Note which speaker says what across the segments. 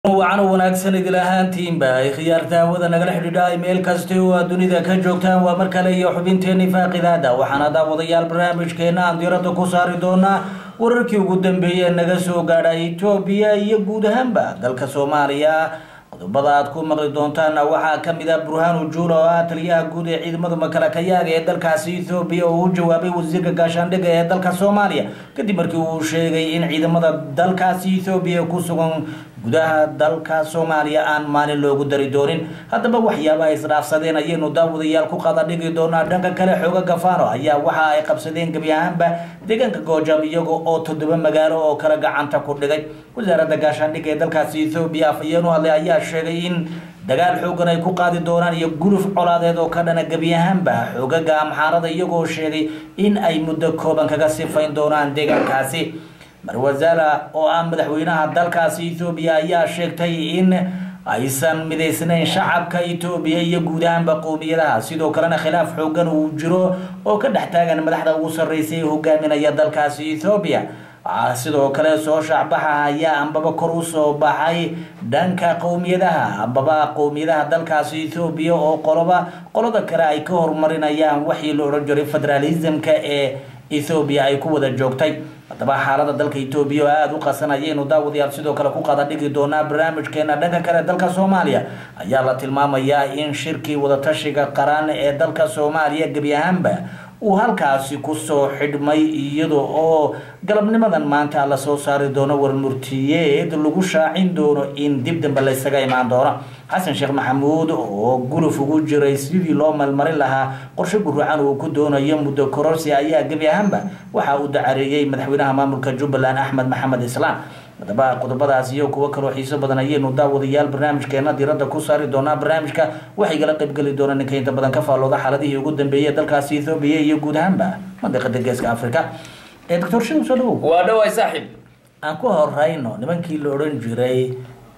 Speaker 1: wacan wanaagsan idil ahaantiinba ay khiyaarta hawada nagala xidhiidha meel kasta oo aad dunida ka joogtaan waa mar kale iyo xubinteeni faaqidaada waxaana daawadayaal barnaamijkeena aan diiradda ku saari doonaa wararkii ugu dambeeyey naga soo gaadha etoobiya iyo guud ahaanba dalka soomaaliya qodobada aad ku maqli doontaana waxaa kamid ah burhaanu juula oo ah taliyaha guud ee ciidamada makalakayaaga ee dalkaasi ethoobiya oo u jawaabay wasiirka gaashaandhigga ee dalka soomaaliya kadib markii uu sheegay in ciidamada dalkaasi ethoobiya ku sugan gudaha dalka soomaaliya aan maalin loogu dari doonin haddaba waxyaabaha isdhaafsadeen ayaynu daawadayaal ku qada dhigi doonaa dhanka kale xooga gafano ayaa waxa ay qabsadeen gebi ahaanba deegaanka goojam iyaga oo toddoba magaalo oo kale gacanta ku dhigay wasaaradda gaashaandhigga ee dalkaasi ethoobiya afhayeen u hadlay ayaa sheegay in dagaal xoogan ay ku qaadi doonaan iyo guluf colaadeed oo ka dhana gebi ahaanba xoogaga amxaarada iyagoo sheegay in ay muddo kooban kaga sifayn doonaan deegaankaasi marwazala oo ah madaxweynaha dalkaasi ethoobiya ayaa sheegtay in aysan midaysnayn shacabka etoobiya iyo guud ahaanba qowmiyadaha sidoo kalena khilaaf xoogan uu jiro oo ka dhex taagan madaxda ugu sarreysay ee hogaaminaya dalkaasi ethoobiya waxaa sidoo kale soo shaacbaxa ayaa ambaba kor usoo baxay dhanka qowmiyadaha ambaba qowmiyadaha dalkaasi ethoobiya oo qoloba qolada kale ay ka horumarinayaan waxii la odhan jiray federalismka ee ethoobiya ay ku wada joogtay haddaba xaalada dalka etoobiya oo aada u qasan ayaynu daawadayaal sidoo kale ku qada dhigi doonaa barnaamijkeena dhanka kale dalka soomaaliya ayaa la tilmaamayaa in shirkii wadatashiga qaran ee dalka soomaaliya gebi ahaanba uu halkaasi kusoo xidhmay iyada oo galabnimadan maanta lasoo saari doono warmurtiyeed lagu shaacin doono in dib dambe laysaga imaan doono xasan sheekh maxamuud oo guluf ugu jiray sidii loo malmarin lahaa qorshe guracan uu ku doonayo muddo kororsi ayaa gebi ahaanba waxa uu dacareeyey madaxweynaha maamulka jubbaland axmed maxamed islaam haddaba qodobadaas iyo kuwo kaloo xiiso badan ayaynu daawadayaal barnaamijkeena diiradda ku saari doonaa barnaamijka waxay gala qaybgeli doonaan ninka inta badan ka faallooda xaaladihii ugu dambeeyay dalkaasi ethoobiya iyo guud ahaanba mandiqada geeska africa ee doctor shew soo dhawow
Speaker 2: waa dhawaay saaxiib
Speaker 1: aan ku horeyno nimankii la odhan jiray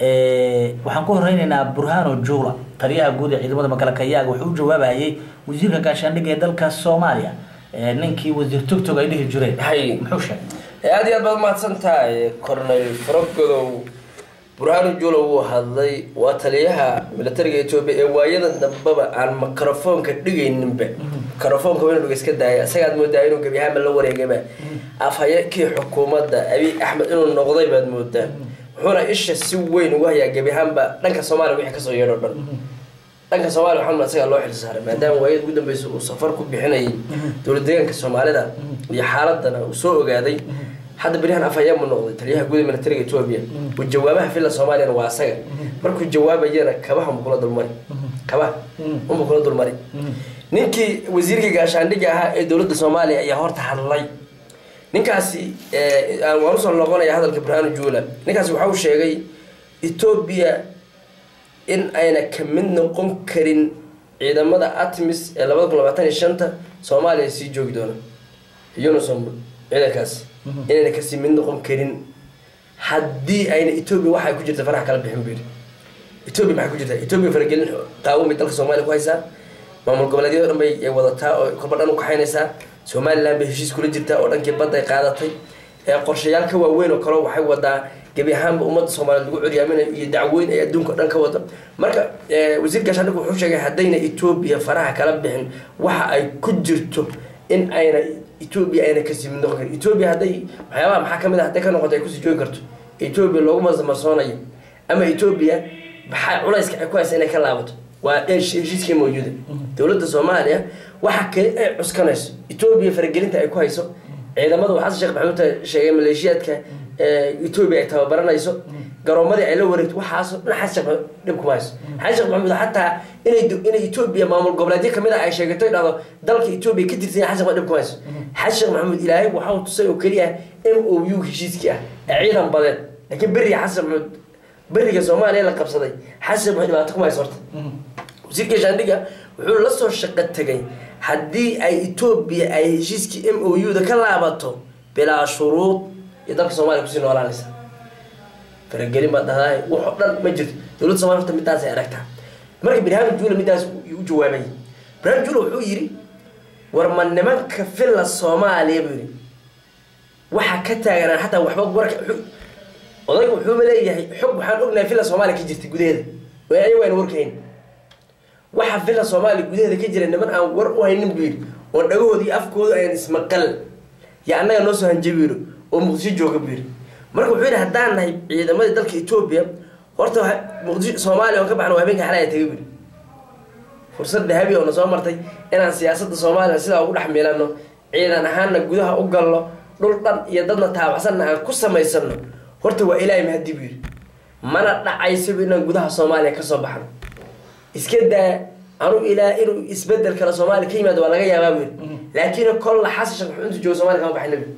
Speaker 1: waxaan ku horeyneynaa burhano jula taliyaha guud ee ciidamada makalakayaaga wuxuu u jawaabayay wasiirka gaashaandhigga ee dalka soomaaliya ninkii wasiir togtog ay dhihi jireen
Speaker 2: hay
Speaker 1: muxuu sheegay
Speaker 2: aada iyo aad baad mahadsan tahay cornel faragodow burhaanu juula wuu hadlay waa taliyaha militariga etoobiya ee waayadan dambeba aan microfoonka dhigayninba microfoonka inuu iska daaya isagaad moodaa inuu gebi ahaanba la wareegaba afhayeenkii xukuumadda abiy axmed inuu noqday baad moodaa wuxuuna isha si weyn ugu hayaa gebi ahaanba dhanka soomaaliya wixii kasoo yeedho dhan dhanka soomaaliya waxaa isagaa loo xilsaaray maadaama waayada ugu dambeysa uu safar ku bixinayay dowlad deegaanka soomaalida iyo xaaladana uu soo ogaaday hadda beryahan afhayeen buu noqday taliyaha guud ee militariga etoobiya uu jawaabaha filla soomaaliyana waa asaga markuu jawaabayana kabaha unbu kula dulmari kabaha unbu kula dulmari ninkii wasiirka gaashaandhigga ahaa ee dowladda soomaaliya ayaa horta hadlay ninkaasi waan usoo noqonaya hadalka burhaanu juula ninkaasi waxa uu sheegay etoobiya in ayna ka mid noqon karin ciidamada atmis ee labada kun labaatan iyo shanta soomaaliya sii joogi doona unison ciidankaasi inayna kasii mid noqon karin haddii ayna etoobiya waxay ku jirta faraha kala bixin buyiri etoobiya maxay ku jirtaa etoobiya faragelin qaawan bay dalka soomaaliya ku haysaa maamul goboleedyada dhan bay wadataa oo kolba dhan u kaxaynaysaa somaliland bay heshiis kula jirtaa oo dhankii badda ay qaadatay ee qorshayaal ka waaweyn oo kale waxay wadaa gebi ahaanba ummadda soomaaliyeed lagu curyaaminayo iyo dacweyn ay adduunka o dhan ka wado marka wasiir gaashaandhig wuxuu sheegay haddayna etoobiya faraha kala bixin waxa ay ku jirto in ayna etoobiya ayna kasii mid noqon karin etoobiya hadday waxyaabaha maxaa kamid a hadday ka noqoto ay kusii joogi karto etoobiya loogu marsoonayo ama etoobiya maxaa culayska ay ku haysa inay ka laabato waa heshiiskii mawjuuda dowladda soomaaliya waxa kale ay cuskanayso etoobiya faragelinta ay ku hayso ciidamadu xasan sheekh maxamuud sheegay maleeshiyaadka etoobiya ay tababaranayso garoomadii ay la wareegto waxaasoo dhan xasan sheekh maxamuud dhib kuma hayso xasan sheekh maxamuud xataa inay inay etoobiya maamul goboleedyo kamid ah ay sheegato dhahdo dalka etoobiya ka tirsan xasan sheekh dhib kuma hayso xasan sheekh maxamuud ilaahay waxau tusay oo keliya m o u heshiiskii ah ee ciidan badeed laakiin beriga xasan maxamuud beriga soomaaliya la qabsaday xasan maxamuud dhibaato kuma hayso horta wasiirka gaashaandhigga wuxuu la soo shaqo tegay haddii ay etoobiya ay heshiiskii m o u da ka laabato bilaa shuruud iyo dalka soomaliya kusii noolaanaysa faragelin baad dhahdaay wax oo dhan ma jirto dowladda somaliya horta midaasay aragtaa marka birhaanu juula midaas u jawaabayay birhaanu juula wuxuu yidhi war ma nimanka filla soomaaliya buu yidhi waxa ka taaganaan xataa waxba warka odayga wuxuuba leeyahay xog waxaan ognahay villa soomaaliya ka jirta gudaheeda way ayagu ayna warkahayn waxa villa soomaaliya gudaheeda ka jira niman aan war u haynin buu yidhi oo dhagahooda iyo afkooda ayan ismaqal yo annaga noo soo hanjabiiro oo muqdisho jooga buu yidhi marka wuxuu yidhi haddaan nahay ciidamadii dalka etoobiya horta muqdisho soomaaliya oon ka baxno habeenka xalaya tagay buu yidhi fursad dahabi oo na soo martay inaan siyaasadda soomaaliya sidaa ugu dhex miilano ciidan ahaanna gudaha u galno dhul dhan iyo dadna taabacsanna aan ku samaysano horta waa ilaahay mahadi buu yidhi mana dhacaysaba inaan gudaha soomaaliya kasoo baxno iska daa anu ilaa inuu isbedel kale soomaaliya ka yimaado waa laga yaabaa buu yidhi laakiin kolla xasan sheekh maxamed intuu joogo somalia kama baxayna buu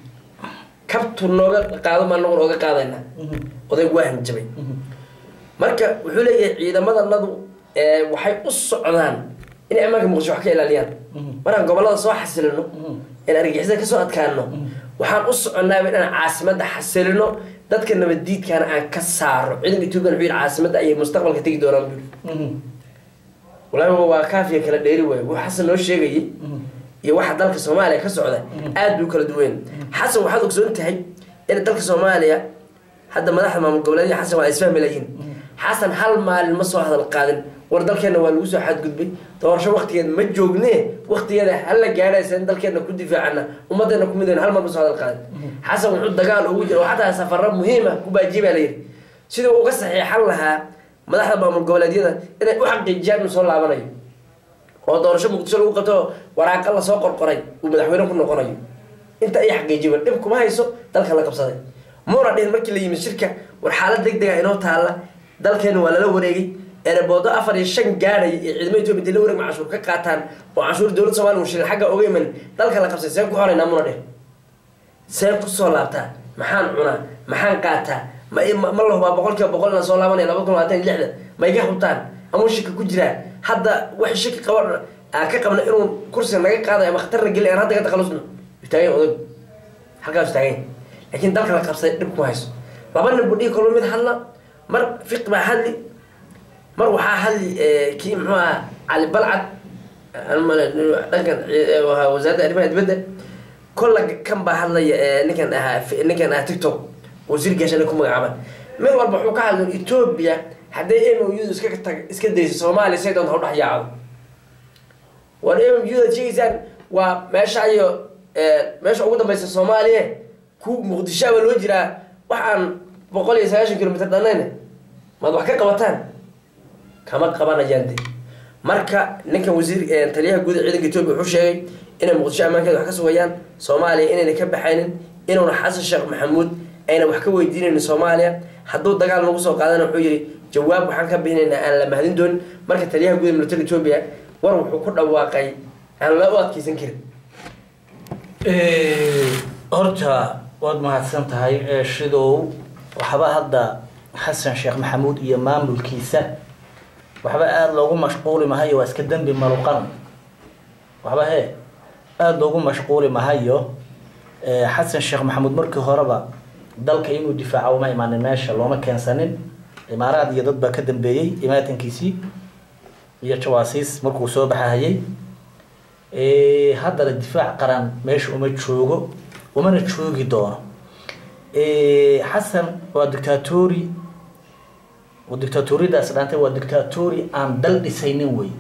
Speaker 2: kabtu nooga qaado maa nagu nooga qaadayna odaygu waa hanjabay marka wuxuu leeyahay ciidamadannadu waxay u socdaan inay ammaanka muqdisho wax ka ilaaliyaan markaan gobolada soo xasilino in argixisada kasoo adkaano waxaan u soconnaaba inaan caasimadda xasilino dadka nabaddiidkana aan ka saaro ciidanka etoobiya wuxuu yidhi caasimadda ayay mustaqbalka tegi doonaan buu yidhi walahi waa kaafiya kala dheeri waayo wuu xasan noo sheegayay iyo waxa dalka soomaaliya ka socda aad bay u kala duwan xasan waxaad ogsoon tahay in dalka soomaaliya hadda madaxda maamul goboleedya xasan waa isfahmi layiin xasan hal maalin ma soo hadal qaadin war dalkeenna waa lagu soo xadgudbay doorasho waktigeed ma joogne waktigeeda hala gaadhaysa in dalkeenna ku difaacana ummaddeena ku midayna hal mar ma soo hadal qaadin xasan wuxuu dagaal ugu jira oo xataa safaro muhiima ku baajiye baa layidhi sidii uga saxiixan lahaa madaxda maamul goboleedyada inay u xaqiijiyaan inuu soo laabanayo oo doorasho muqdisho lagu qabto waraaqa lasoo qorqoray uu madaxweyne ku noqonayo inta ay xaqiijiba dhib kuma hayso dalka la qabsaday muuna dhihin markii la yimid shirka war xaalad deg dega inoo taalla dalkeena waa lala wareegay ereboodo afar iyo shan gaadhaya iyo ciidamada etoobiya intay la wareegma canshuur ka qaataan oo canshuur dowladda somalia uu shilin xagga oga iman dalka la qabsay seen ku xoraynaa muuna dhihin seen kusoo laabtaa maxaan cunaa maxaan qaataa ma ma la hubaa boqol kiiba boqol inaan soo laabanaya laba kun labaatan iyo lixda ma iga hubtaan ama shaki ku jiraa hadda wax shaki qaba aan ka qabna inuu kursiga naga qaadayo ama khatarna geli aan hadda ka takhalusno taagan odag halkaas taagan laakiin dalka la qabsaday dhib kuma hayso laba nin buu dhihi kolba mid hadla mar fiq baa hadli mar waxaa hadli kii muxuu aha cali balcad dhankan wasaaradda arrimaha dibadda kolla kan baa hadlaya ninkan ahaa ninkan ahaa tiktok wasiir gaashana ku magacaaban mid walba wuxuu ka hadlay etoobiya hadday m o u iska tag iska dayso soomaaliya say doonta udhex yaacdo war m o u da sheegaysaan waa meesha iyo meesha ugu dambeysa soomaaliya ku muqdishoaba loo jiraa wax aan boqol iyo sagaashan kilomitr dhannayn maad wax ka qabataan kama qabanayaan de marka ninkan wasiir taliyaha guud ee ciidanka etoobiya wuxuu sheegay inay muqdisho ammaankeeda wax ka sugayaan soomaaliya inayna ka baxaynin inuuna xasan sheekh maxamuud ayna wax ka weydiinaynin soomaaliya hadduu dagaal nagu soo qaadana wuxuu yidhi jawaab waxaan ka bixinaynaa aan la mahadin doonin marka taliyaha guud ee military etoobiya war wuxuu ku dhawaaqay aan la u adkeysan karin
Speaker 1: horta waad mahadsan tahay shidow waxba hadda xasan sheekh maxamuud iyo maamulkiisa waxba aada loogu mashquuli mahayo waa iska dembi maluqan waxba he aada loogu mashquuli mahayo xasan sheekh maxamuud markii horeba dalka inuu difaaco uma imaanin meesha looma keensanin imaaraad iyo dad baa ka dambeeyey imaatankiisii iyo jawaasiis markuu soo baxahayay haddana difaac qaran meesha uma joogo umana joogi doono xasan waa dictatori dictatoriyadaas dhaantay waa dictatori aan dal dhisaynin wey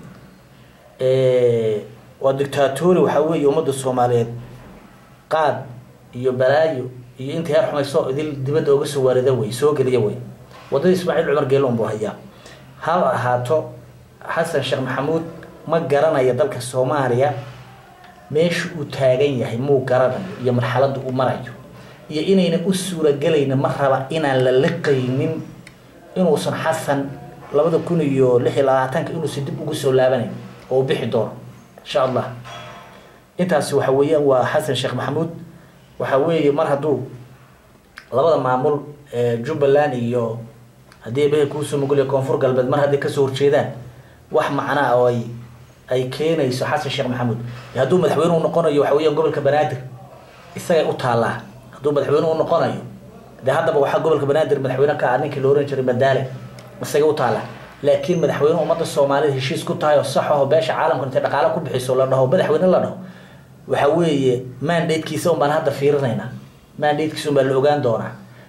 Speaker 1: waa dictatori waxaa weeye ummadda soomaaliyeed qaad iyo balaayo iyo inta heer xumayso idil dibadda oga soo waarida wey soo geliya wey waddada ismaaciil cumar geelon buu hayaa ha ahaato xasan sheekh maxamuud ma garanayo dalka soomaaliya meesha uu taagan yahay muu garanayo iyo marxaladda uu marayo iyo inayna u suuragelayna ma raba inaan la liqaynin inuusan xasan labada kun iyo lix iyo labaatanka inuusan dib ugu soo laabanayn oo u bixi doono insha allah intaasi waxa weeyaan waa xasan sheekh maxamuud waxa weeye mar hadduu labada maamul jubbaland iyo haddii behe kuusoo mugulya koonfur galbeed mar hadday kasoo horjeedaan wax macnaa oo ay ay keenayso xasan sheekh maxamuud hadduu madaxweyne u noqonayo waxa weeyaan gobolka banaadir isagay u taallaa hadduu madaxweyne u noqonayo dee haddaba waxaa gobolka banaadir madaxweyne ka ah ninkii la oran jiray madaale isagay u taallaa laakiin madaxweyne ummadda soomaalida heshiis ku tahay oo sax aho beesha caalamka intay dhaqaale ku bixiso la dhaho madaxweyne la dhaho waxa weeye mandatekiisa un baan hadda fiirinaynaa mandatekiisa un baa la ogaan doonaa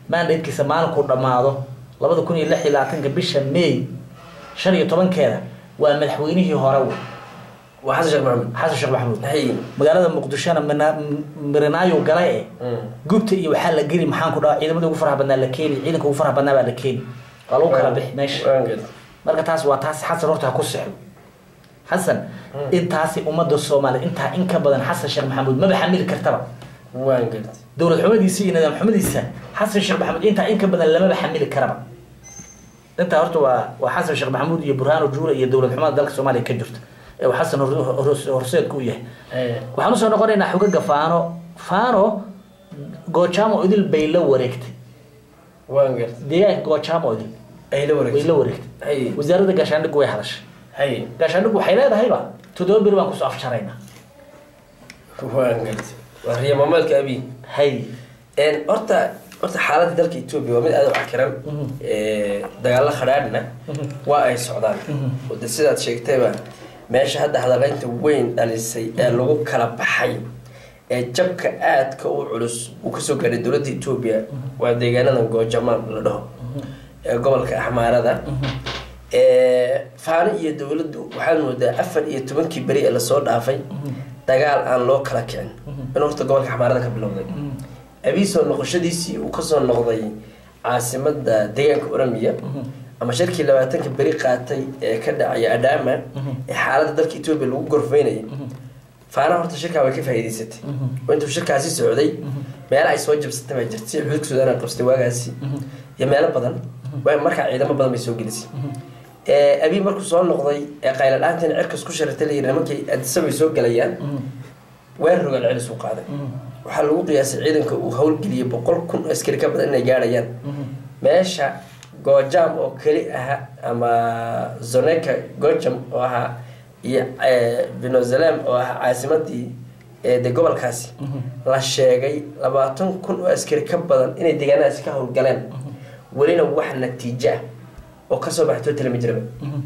Speaker 1: mandatekiisa maalinkuu dhammaado labada kun iyo lix iyo labaatanka bisha may shan iyo tobankeeda waa madaxweynihii hore wey
Speaker 2: waa xasan sheekh maxamuud
Speaker 1: xasan sheekh maxamuud
Speaker 2: hay
Speaker 1: magaalada muqdishona mina- mirinaayo gale eh gubta iyo waxaa la geli maxaan ku dhaha ciidamada ugu faraha badnaa la keeni ciidanka ugu faraha badnaa baa la keeni waa lagu kala bixi meesha
Speaker 2: waan gartay
Speaker 1: marka taas waa taas xasan horta ha ku sexdo xasan intaasi ummadda soomaaliya intaa in ka badan xasan sheekh maxamuud maba xamili kartaba
Speaker 2: waan gartay
Speaker 1: dowlad xumadiisa iyo nidaam xumadiisa xasan sheekh maxamuud intaa in ka badan lamaba xamili karaba intaa horta waa waa xasan sheekh maxamuud iyo burhaano juure iyo dowlad xumada dalka soomaaliya ka jirta ee uu xasan hor- hor- horseedku u yahay waxaan usoo noqonaynaa xogaga faano faano goojaamo idil bay la wareegtay
Speaker 2: waan gartay
Speaker 1: deegaanka goojaamo idil
Speaker 2: ay la
Speaker 1: way la
Speaker 2: wareegtay
Speaker 1: wareegtay
Speaker 2: hay
Speaker 1: wasaaradda gaashaandhigu way hadashay
Speaker 2: hay
Speaker 1: gaashaandhigu waxay leedahayba toddoba beri baan kusoo afjaraynaa
Speaker 2: waan gartay waa riya maamaalka abi
Speaker 1: hay
Speaker 2: een horta horta xaaladda dalka etoobiya waa mid aad u cakiran dagaalo khadhaadhna waa ay socdaan oo de sidaad sheegtayba meesha hadda hadalaynta weyn dhalisay ee lagu kala baxay ee jabka aadka u culus uu kasoo gaadhay dowladda etoobiya waa deegaanada goojamaan la dhaho ee gobolka axmaarada ee faano iyo dowladdu waxaad moodaa afar iyo tobankii beri ee lasoo dhaafay dagaal aan loo kala kicin in horta gobolka axmaarada ka bilowday abiisoo noqoshadiisii uu kasoo noqday caasimada deegaanka oramiya ama shirkii labaatanka beri qaatay ee ka dhacaya adama ee xaaladda dalka etoobiya lagu gorfeynayay faana horta shirkaa way ka faa'iidaysatay oo intuu shirkaasi socday meelo ay soo jabsatay baa jirtay si xuduudka suudaan ay qabsatay waagaasi iyo meelo badan waa markaa ciidamo badan bay soo gelisay abii markuu soo noqday ee qayla dhaantan cirkas ku sharatay la yidhaha markay adisabay soo gelayaan weerar rogaal celis uu qaaday waxaa lagu qiyaasay ciidanka uu howlgeliyay boqol kun oo askari ka badan inay gaadhayaan meesha goojam oo keli aha ama zoneka gojam oo ahaa iyo venozalem oo ahaa caasimadii de gobolkaasi la sheegay labaatan kun oo askari ka badan inay deegaanadaasi ka howlgaleen welina wax natiijo ah oo kasoo baxtoo talama jiraba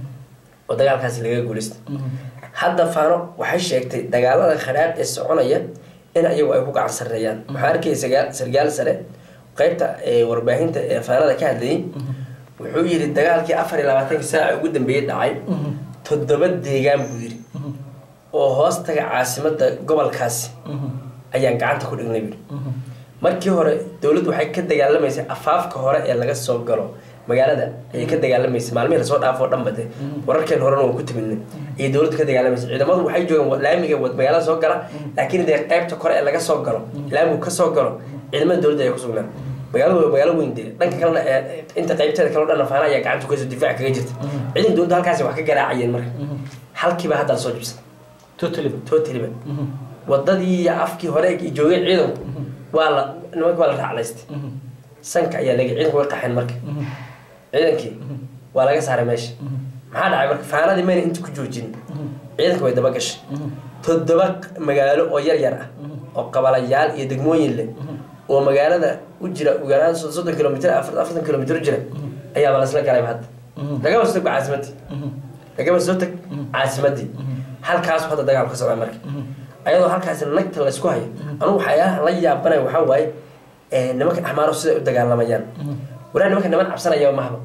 Speaker 2: oo dagaalkaasi laga guuleystay hadda faano waxay sheegtay dagaalada khadhaadh ee soconaya in ayagu ay ku gacan sareeyaan waxaa arkaya sagaa sargaal sare qeybta warbaahinta ee faanada ka hadlayay wuxuu yidhi dagaalkii afar iyo labaatanki saaca ugu dambeeyey dhacay toddoba deegaan buu yidhi oo hoos taga caasimada gobolkaasi ayaan gacanta ku dhignay buui markii hore dowladdu waxay ka dagaalamaysay afaafka hore ee laga soo galo magaalada ayay ka dagaalamaysay maalmihii lasoo dhaafoo dhanba de wararkeen horena waan ku timidnay ayay dowladdu ka dagaalamaysay ciidamadu waxay joogeen laamiga magaalada soo gala laakiin dee qeybta kore ee laga soo galo laamigu ka soo galo ciidamada dowladda ay ku sugnaan magaaladu waa magaalo weyn dee dhanka kalena inta qeybteeda kaleo dhan faana ayaa gacanta kasoo difaac kaga jirta ciidanka dowladda halkaasi wax ka garaacayeen marka halkiiba hadda lasoo jibsan
Speaker 1: totaliba
Speaker 2: totaliba wadadii iyo afkii hore joogay ciidanku waa la nimanka waa la raaclaystay sanka ayaa laga ciidanku way qaxeen marka ciidankii waa laga saaray meesha maxaa dhacay marka faanadii mayna inta ku joojin ciidanka way daba gashay toddoba magaalo oo yar yar ah oo qabalayaal iyo degmooyin leh oo magaalada u jira ugu yaraan soddon kilomitr afartan kilomitr u jira ayaaba lasla galayba hadda lagaba soo tag caasimadii lagaba soo tag caasimadii halkaasu hadda dagaal ka socda marka ayadoo halkaasi nagta laysku hayo anugu waxyaalaha la yaabanaya waxaa waaye nimanka axmaaro siday u dagaalamayaan waraa nimanka niman cabsanaya mahaba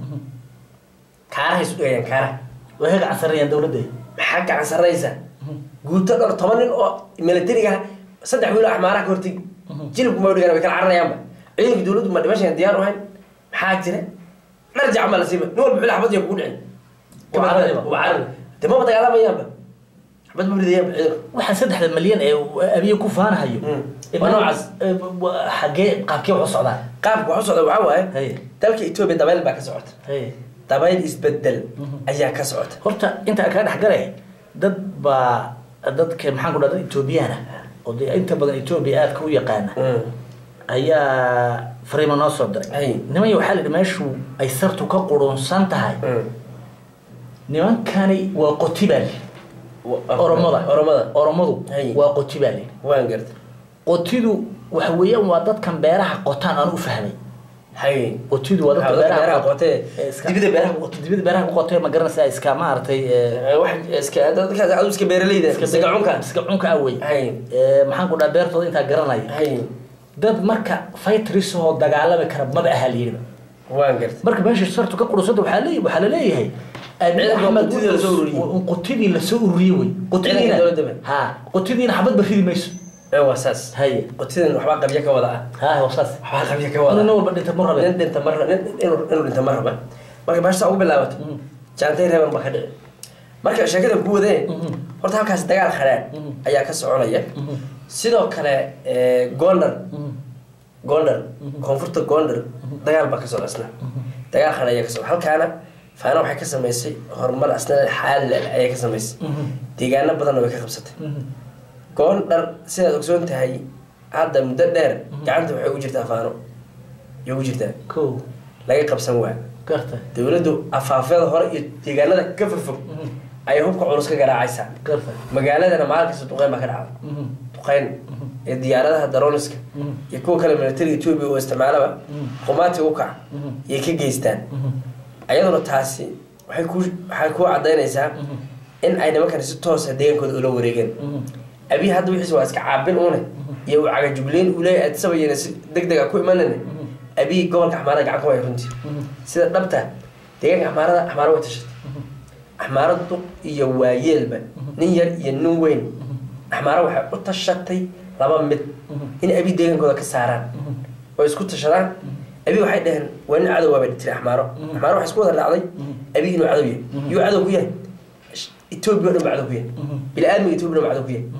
Speaker 2: kaarahay isu dhigayaan kaaraha
Speaker 1: way ka gacan sarreeyaan dowladda
Speaker 2: maxaa gacan sarraysa guuto dhowr toban nin oo militariga saddex wiil oo axmaaraha ka hortegi jilibku ma dhigan way kala cararayaanba ciidanka dowladdu ma dhimashan diyaar u hayn maxaa jira dhar jacan baa la siiba nin walba xil xabad iyo kugu dhicin carari de maba dagaalamayaanba xabad ma ridayaanba ciidanku
Speaker 1: waxaan saddexda malyan ee abiye ku faanahayo
Speaker 2: Waa noocaas.
Speaker 1: xagee qaabkee wax u socdaan
Speaker 2: qaabka wax u socda waxaa waaye
Speaker 1: Hay.
Speaker 2: dalka etoobiya dabayl baa ka socota
Speaker 1: Hay.
Speaker 2: dabayl isbedel ayaa ka socota
Speaker 1: horta intaa kaa dhexgalay dad baa dadka maxaan ku dhaha dad etoobiyaan ah oo dee inta badan etoobiya aadka u yaqaana ayaa fariimo noo soo diray
Speaker 2: Hay.
Speaker 1: nimanya waxaa la yidhi meeshu ay sartu ka qurunsan tahay nimankani waa qoti baa li oromada
Speaker 2: oromada
Speaker 1: oromadu
Speaker 2: Hay.
Speaker 1: waa qoti baa li
Speaker 2: waan garta
Speaker 1: qotidu waxa weeyaan waa dadkan beeraha qotaan aan u fahmay
Speaker 2: hay
Speaker 1: qotidu waa dadka
Speaker 2: Waxaa dadka
Speaker 1: beeraha
Speaker 2: beeraha qotee,
Speaker 1: ee iska-
Speaker 2: dibida beeraha ku qotee.
Speaker 1: dibida beeraha ku qotee ma garanaysaa iska maaragtay ee,
Speaker 2: wax iska dadkaas adu iska beeraleyda iska cunka
Speaker 1: iska cunka ah wey
Speaker 2: hay
Speaker 1: Ee, maxaan ku dhaha beertooda intaa garanaya
Speaker 2: hay
Speaker 1: dad marka fightris oo dagaalami kara maba aha layidhiba
Speaker 2: waan gartay
Speaker 1: marka meesha sartu ka qurunsanta waxaa leey waxaa laleeyahay Abiy
Speaker 2: Ciidanka
Speaker 1: Ahmed
Speaker 2: qotidii la soo ururiyey.
Speaker 1: wuxuu- qotidii lasoo ururiyey wey qotidiina
Speaker 2: dowladda ba.
Speaker 1: ha qotidiina xabad ba ridi mayso
Speaker 2: ee waa saas
Speaker 1: haye
Speaker 2: qotidan waxbaa qabyo ka wada ah
Speaker 1: ha waa saas
Speaker 2: waxbaa qabyo ka
Speaker 1: nin
Speaker 2: wada
Speaker 1: walba dhinta ma rabe
Speaker 2: nin dhinta mar nin inuu inuu dhinta mar raba marka baashta ugu bilaabato
Speaker 1: Mhm.
Speaker 2: jaantay reeban baa ka dhici marka sheekada ku wadee
Speaker 1: Mhm.
Speaker 2: horta halkaas dagaal khadhaan
Speaker 1: Mhm.
Speaker 2: ayaa ka soconaya
Speaker 1: Mhm.
Speaker 2: sidoo kale ee, gondar
Speaker 1: Mhm.
Speaker 2: gondar koonfurta gondar dagaal baa ka socda isna dagaal khadhaan ayaa ka socda halkaana faana waxay ka samaysay horumar asna xaalil ayay ka samaysay
Speaker 1: Mhm.
Speaker 2: deegaano badanna way ka qabsatay
Speaker 1: Mhm.
Speaker 2: gondar sidaad ogsoon tahay hadda muddo dheer gacanta waxay ugu jirtaa faano iyo ugu jirtaa
Speaker 1: ko
Speaker 2: laga qabsan waa
Speaker 1: garta
Speaker 2: dowladdu afaafyada hore iyo deegaanada ka fogfog
Speaker 1: Mhm.
Speaker 2: ayay hubka culus ka garaacaysaa
Speaker 1: garta
Speaker 2: magaaladana maalin kasta duqeyn baa ka dhacda
Speaker 1: Mhm.
Speaker 2: duqeyn iyo diyaaradaha daroniska
Speaker 1: Mhm.
Speaker 2: iyo kuwa kale militariga etoobiya oo isticmaalaba
Speaker 1: Mhm.
Speaker 2: qumaati u kaca
Speaker 1: Mhm.
Speaker 2: iyay ka geystaan
Speaker 1: Mhm.
Speaker 2: ayaduna taasi waxay ku waxay ku cadaynaysaa
Speaker 1: Mhm.
Speaker 2: in ay nimankani si toosa deegaankooda ula wareegeen
Speaker 1: Mhm.
Speaker 2: abiy hadda wixiis waa iska caabin une iyo uu cagajugleyn uu leeyahay adsabayena si deg deg a ku imanayna abiy gobolka axmaarada gacan ku haya runtii
Speaker 1: Mhm.
Speaker 2: sida dhabta deegaanka axmaarada axmaaro way tashatay axmaaro duq iyo waayeelba nin yar iyo nin weyn axmaaro waxay u tashatay laba mid in abiy deegaankooda ka saaraan oo isku tashadaan abiy waxay dhaheen waa nin cadow waabay tiri axmaaro axmaaro waxay isku wada dhacday abiy inuu cadow yahay yuu cadow ku yahay etoobiya o dhan ba cadow ku yahay bini-aadmiga etoobiya o dhan ba cadow ku yahay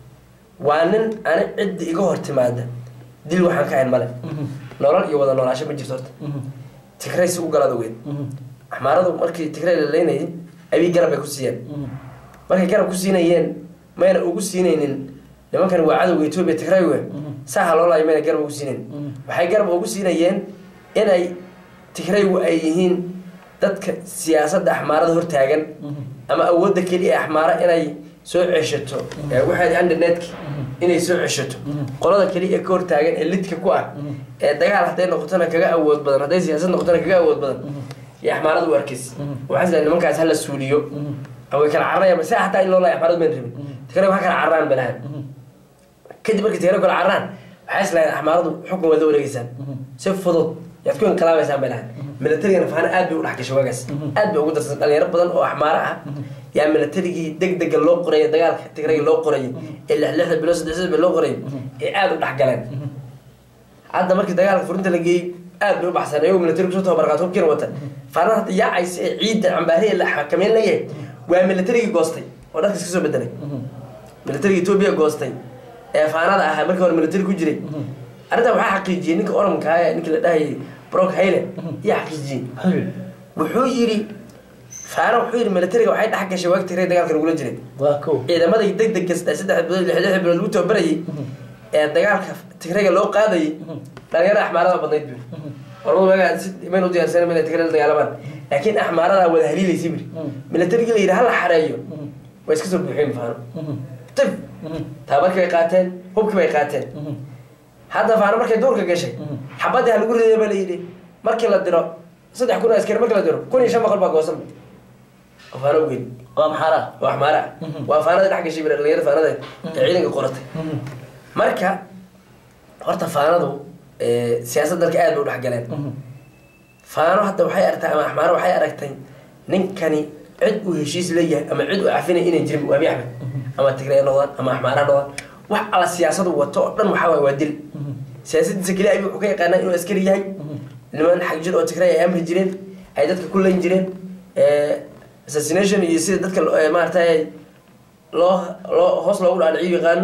Speaker 2: waa nin ani cidda iga hor timaada dil waxaan ka hayn male nolol iyo wada noolaasho ma jirto horta tigray si u galaad ogeed axmaaradu markii tigray la leynayay abiy garab bay ku siiyeen markay garab ku siinayeen mayna ugu siinaynin nimankan waa cadowga etoobiya tigray we saaha loolaayo mayna garab ugu siinayn waxay garab ugu siinayeen inay tigraygu ay yihiin dadka siyaasadda axmaarada hortaagan ama awoodda keliya ee axmaara inay soo ceshato ee waxay undernetka inay soo ceshato qolada keliya ee ka hortaagan ee lidka ku ah ee dagaal hadday noqotona kaga awood badan hadday siyaasad noqotona kaga awood badan iyo axmaarada u arkays waxaa sila nimankaas hala suuliyo ama way kala cararayaan se hataa in loo laaya axmaarada mayn rabin tigray wax kala cararaan balahan kadib markay tigray kala cararaan waxay islahayn axmaaradu xukun waad la wareegeysaan si fudud yaad ku inqilaabaysaan bay lahayn militarigana faana aad bay u dhex gashay waagaas aad bay ugu darsan dhalinyaro badan oo axmaaro ah yaa militarigii deg dega loo qorayay dagaalka tigrayga loo qorayay ee lix lixda bilood saddex saddex bilood loo qorayay ee aada u dhex galeen hadda markii dagaalka furinta la geeyey aad bay u baxsan ayagoo militariga kusoo tababarqaat hubkiina wata faanada hadda yaacaysa ee ciidda cambaariya la xakameyn layahay waa militarigii goostay oo dharkiis kasoo bedelay militariga etoobiya goostay ee faanada ahaa markii hore militari ku jiray arrintan waxaa xaqiijiyey ninka oranka ah ninkii la dhahayay brock hayle iyo xaqiijiyey wuxuu yidhi faana wuxuu yidhi militariga waxay dhex gashay waagi tigray dagaalka lagula jiray
Speaker 1: waa ko
Speaker 2: ciidamada deg deg kasta saddex bilood lix lix bilood lagu tababarayay ee dagaalka tigrayga loo qaadayay dhalinyarada axmaarada badnayd buri ormadu waagaa si imayn u diyaarsan inay tigray la dagaalamaan laakiin axmaarada wada haliilaysa buri militarigii la yidhi hala xareeyo way iska soo buuxeen faano tif tababarkii bay qaateen hubkii bay qaateen hadda faano markay duurka gashay xabadii ha lagu riday ba la yidhi markii la diro saddex kun oo askari markii la diro kun iyo shan boqol baa goosan oo faano ugeyn
Speaker 1: waa maxaara
Speaker 2: waa axmaara waa faanada dhex gashay bir dhalinyarada faanada ee ciidanka qoratay marka horta faanadu siyaasad dalka aad bay u dhex galeen faano hadda waxay aragtay ama axmaaro waxay aragtay ninkani cid uu heshiis leeyahay ama cid uu cafinay inay jirin waa abiy axmed ama tigray noqdaan ama axmaara noqdaan wax alla siyaasadu wato oo dhan waxaa waay waa dil siyaasadiisa keliya abiy wuxuu ka yaqaanaa inuu askari yahay niman xagjir oo tigray ay amri jireen ay dadka ku layn jireen assassination iyo sida dadka maaragtay loo loo hoos loogu dhaadhiciyo yaqaano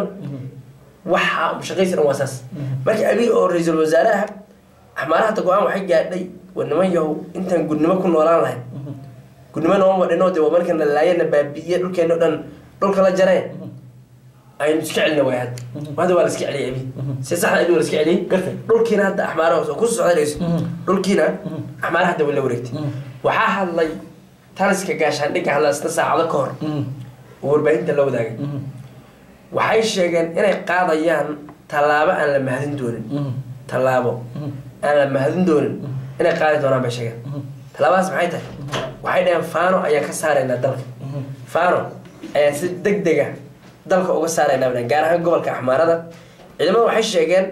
Speaker 2: waxa shaqaysi dhan waa saas marka abiy oo ra-iisul wasaare ah axmaaraha hadda go-aan waxay gaadhay war niman yahow intaan gudnimo ku noolaan lahayn gudnimo nooma wadhino de waa markana laayana baabi'iye dhulkeena o dhan dhulka la jareen aynu iska celina waay hadda hadda waa la iska celiyay abiy si saxda abiy waa la iska celiyay
Speaker 1: Gartay.
Speaker 2: dhulkiina hadda axmaaraha oo kusoo socdanayso dhulkiina axmaaraha hadda waa la wareegtay waxaa hadlay taliska gaashaandhigga hadla isna saacado ka hor oo warbaahinta la wadaagay waxay sheegeen inay qaadayaan tallaabo aan la mahadin doonin tallaabo aan la mahadin doonin inay qaadi doonaan bay sheegeen tallaabadaas maxay tahay waxay dhaheen faano ayaan ka saaraynaa dalka faano ayaan si deg dega dalka uga saaraynaa bay dhaheen gaar ahaan gobolka axmaarada ciidamada waxay sheegeen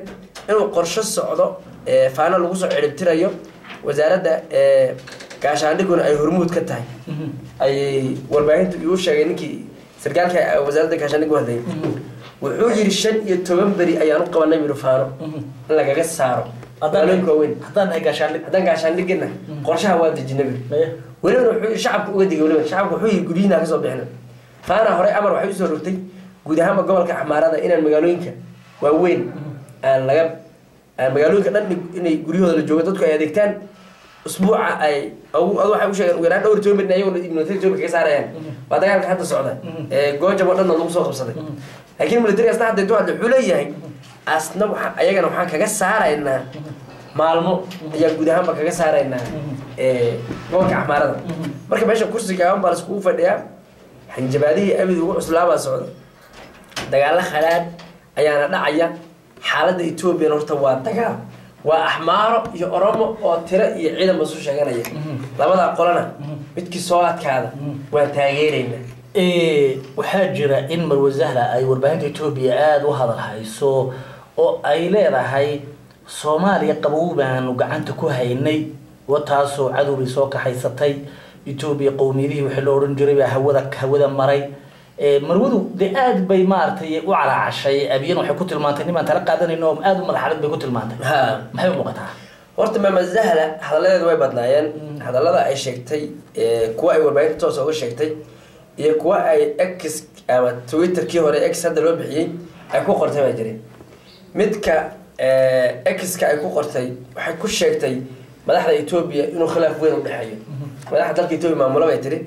Speaker 2: inuu qorsho socdo ee, faano lagu soo ciribtirayo wasaaradda ee, gaashaandhiguna ay hormuud ka tahay ayay warbaahintu igu sheegay ninkii sarkaalka wasaaradda gaashaandhigga u hadlayay wuxuu yidhi shan iyo toban beri ayaan u qabanay yidhi faano in lagaga saaro magaalooyinka waaweyn
Speaker 1: haddaan nahay gaashaandhig
Speaker 2: haddaan gaashaandhigina qorshaha waa dejinay biri
Speaker 1: Maya.
Speaker 2: welibana wuxuu yidhi shacabka uga digay weliba shacabka wuxuu yidhi guryihiina ka soo bixina faana horey amar waxay usoo rogtay guud ahaanba gobolka axmaarada inaan magaalooyinka waaweyn aan laga aan magaalooyinka dhan inay guryahooda la joogo dadku ay adeegtaan usbuuca ay adu waxay u sheegeen ugu yaraan dhowr toban ayagoo military ethiopia kaga saarayaan waa dagaalka hadda socda ee goojam oo dhanna lagu soo qabsaday laakiin military asna hadda intuu hadla wuxuu leeyahay asna waxa ayagana waxaan kaga saaraynaa maalmo ayaan guud ahaanba kaga saaraynaa ee gobolka axmaarada marka meesha kursiga aan baa laiskugu fadhiyaa xanjabaadihii abid ugu cuslaabaa socda dagaalo khalaad ayaana dhacaya xaaladda ethoobiyan horta waa dagaal waa axmaaro iyo oromo oo tiro iyo ciidan basu sheeganaya labadaa qolana midkii soo adkaada waan taageeraynaa
Speaker 1: Ee, waxaa jira in marwasahla ay warbaahinta etoobiya aada u hadal hayso oo ay leedahay soomaaliya qabow baanu gacanta ku haynay wataasoo cadowgii soo kaxaysatay etoobiya qowmiyadihii waxii la odhan jiray baa hawada hawada maray Ee, marwadu dee aad bay maaragtay u calaacashay abiyan waxay ku tilmaantay nimaan tala qaadanayno oo aada u madaxalad bay ku tilmaantay
Speaker 2: ha
Speaker 1: maxay u muuqataa
Speaker 2: horta maama zahla hadalladeedu way badnaayeen hadallada ay sheegtay ee, kuwa ay warbaahinta toos uga sheegtay iyo kuwa ay x ama twitterkii hore x hadda loo bixiyey ay ku qortay baa jiray midka x-ka ay ku qortay waxay ku sheegtay madaxda etoobiya inuu khilaaf weyn u dhexeeyo madaxda dalka etoobiya maamulo bay tiri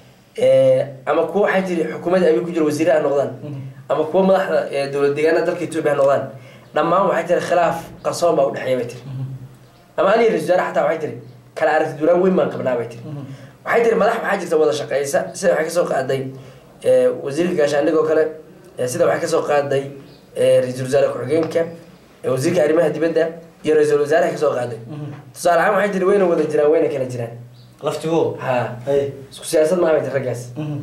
Speaker 2: ama kuwa waxay tiri xukuumadda abi ku jira wasiire ha noqdaan ama kuwa madaxda ee dowlad deegaanada dalka etoobiya ha noqdaan dhammaan waxay tiri khilaaf qarsoon baa u dhexeeya bay tiri ama aniga ra-isul wasaare xataa waxay tiri kala aragti duraan weyn baan qabnaa bay tiri waxay tiri madax waxaa jirta wada shaqeysa sida waxay kasoo qaaday ee, wasiirka gaashaandhig oo kale ee, sida waxay kasoo qaaday ee, ra-iisul wasaare ku-xigeenka ee, wasiirka arrimaha dibadda iyo ra-iisul wasaaraha kasoo qaaday tusaale ahaan waxay tiri wayna wada jiraan wayna kala jiraan
Speaker 1: laftigo
Speaker 2: ha
Speaker 1: Hey.
Speaker 2: isku siyaasad maaha bay tiri raggaas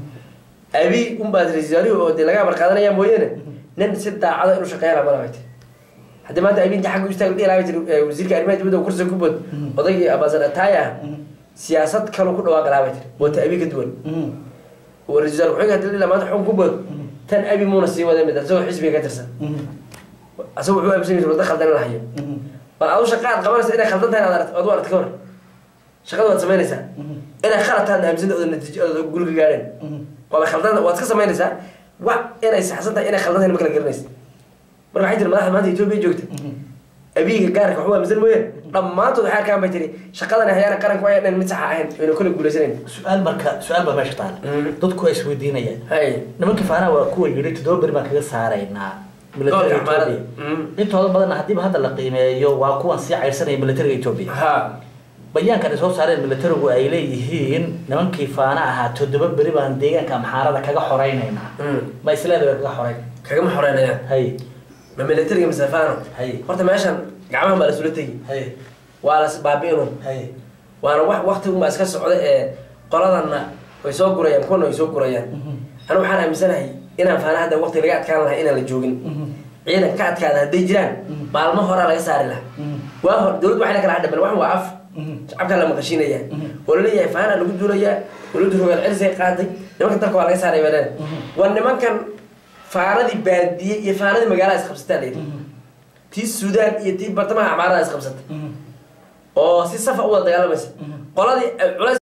Speaker 2: abi unbaad ra-isul wasaarihi oo dee laga amar qaadanaya mooyaane nin si daacado inuu shaqeeya lamala bay tiri haddii maanta abi inta xagga u istaag dhihi lahaa bay tiri ee, wasiirka arrimaha dibadda oo kursiga ku bood odaygii abasan ataaya ah siyaasad kaloo ku dhawaaqi lahaa bay tiri oo ta abi ka duwan oo ra-isul wasaare ku-xigeenka hadii la dhihi lahaa maanta xukun ku bood tan abi muuna sii wada mid isagoo xisbiga ka tirsan asaga wuxuu aaminsan yahay wadda khaldan in la hayo bal adu shaqa aad qabanaysa inay khaldan tahay aad u aragti ka hor shaqada waad samaynaysaa inay khalad tahay aaminsan oda natiijo oda guriga gaadheen waaba khaldan waad iska samaynaysaa wa inay saxsan tahay inay khaldan tahay ma kala garanaysa marka waxay tiri madaxda maanta etoobiya joogta abiyiga gaarka waxu aaminsan mooyeen dhammaantood waxay arkaan bay tiri shaqadan hayaana qaranku ay dhan mid saxa ahayn ayna kole guulaysanayn
Speaker 1: su-aal marka su-aal baa meesha taala
Speaker 2: Mm.
Speaker 1: dadku waa isweydiinayaan
Speaker 2: hay
Speaker 1: nimankii faanaha waa kuwa yidhi toddoba beri baan kaga saaraynaa militariga
Speaker 2: Gobolka Axmaarada.
Speaker 1: Ethiopia.
Speaker 2: Mm.
Speaker 1: intooda badanna haddiiba hadda la qiimeeyo waa kuwan sii cayrsanaya militariga etoobiya
Speaker 2: ha
Speaker 1: bayaankan ay soo saareen militarigu ay leeyihiin nimankii faana ahaa toddoba beri baan deegaanka amxaarada kaga xoraynaynaa
Speaker 2: Mm.
Speaker 1: ma isleeda way kaga xorayn
Speaker 2: kagama xoreynayaan
Speaker 1: hay
Speaker 2: ma militariga masafano
Speaker 1: hay
Speaker 2: horta meeshan gacmahan baa lasula tegi
Speaker 1: hay
Speaker 2: waa las baabi'inun
Speaker 1: hay
Speaker 2: waana wax waktigunbaa iska socda ee qoladanna way soo gurayaan kuwana way soo gurayaan anu waxaan aaminsanahay inaan faana hadda wakti laga adkaan lahaa inaan la joogin ciidan ka adkaada hadday jiraan maalmo horaa laga saari lahaa waa hor dowladdu waxay la kala hadhaban wax waa af shacabkaa la maqashiinaya oo laleeyahay faana lagu duulayaa dowladdu rogaal celisay qaaday nimanka dalka waa laga saaray baleen waa nimankan faanadii baadiye iyo faanadii magaalada isqabsataa layidhi tii suudaan iyo tii bartamaha acmaarada isqabsatay oo si safa u wada dagaalamaysa qoladii culays